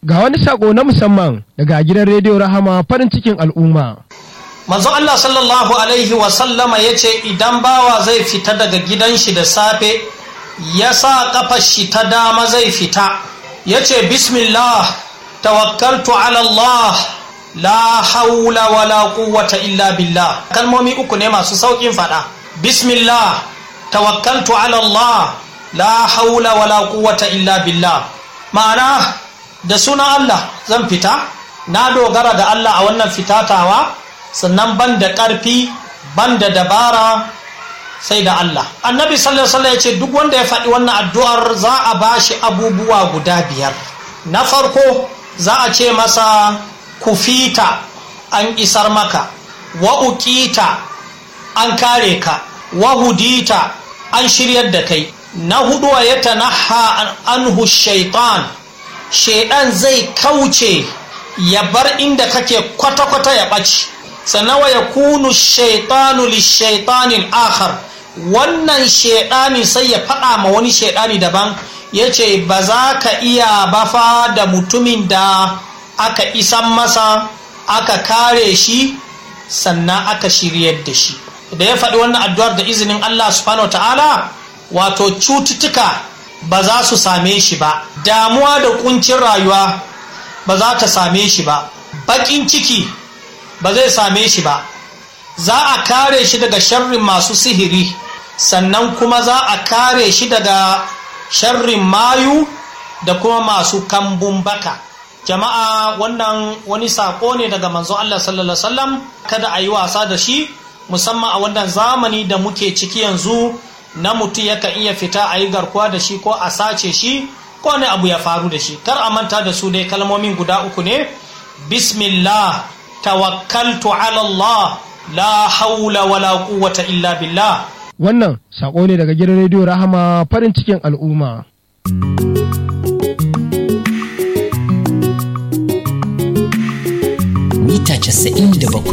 Ga wani sako na musamman daga gidan rediyo Rahama farin cikin al'umma. manzo Allah sallallahu alaihi wasallama ya ce idan bawa zai fita daga gidan shi da safe ya sa kafar shi ta dama zai fita ya ce bismillah tawakkaltu ala Allah la haula wala quwwata illa billah kalmomi uku ne masu saukin fada bismillah tawakkaltu ala Allah la haula wala quwwata illa billah ma'ana da sunan Allah zan fita na dogara da Allah a wannan fitatawa sannan ban da ƙarfi ban da dabara sai da Allah annabi sallallahu alaihi ya ce duk wanda ya faɗi wannan addu'ar za a bashi abubuwa guda biyar na farko za a ce masa kufita an isar maka wa uqita an kare ka wa hudita an shiryar da kai na hudu ya tanaha anhu shaitan shaidan zai kauce ya bar inda kake kwata-kwata ya ɓaci sannan wa ya kunu shaitanu lishaitanin akhar wannan shaidani sai ya faɗa ma wani shaidani daban ya ce ba za ka iya bafa da mutumin da aka isan masa aka kare shi sannan aka shiryar da shi da ya faɗi wannan addu'ar da izinin Allah subhanahu wa ta'ala wato cututtuka ba za su same shi ba damuwa da kuncin rayuwa ba za ta same shi ba baƙin ciki ba zai same shi ba za a kare shi daga sharrin masu sihiri sannan kuma za a kare shi daga sharrin mayu da kuma masu kambun baka jama'a wannan wani sako ne daga manzo Allah sallallahu alaihi wasallam kada a yi wasa da shi musamman a wannan zamani da muke ciki yanzu na mutum yakan iya fita a yi garkuwa da shi ko a sace shi ko ne abu ya faru da shi kar a manta da su dai kalmomin guda uku ne bismillah tawakkaltu ala Allah la haula wala quwwata illa billah Wannan sako ne daga gidan rediyo Rahama farin cikin al'umma. mita 97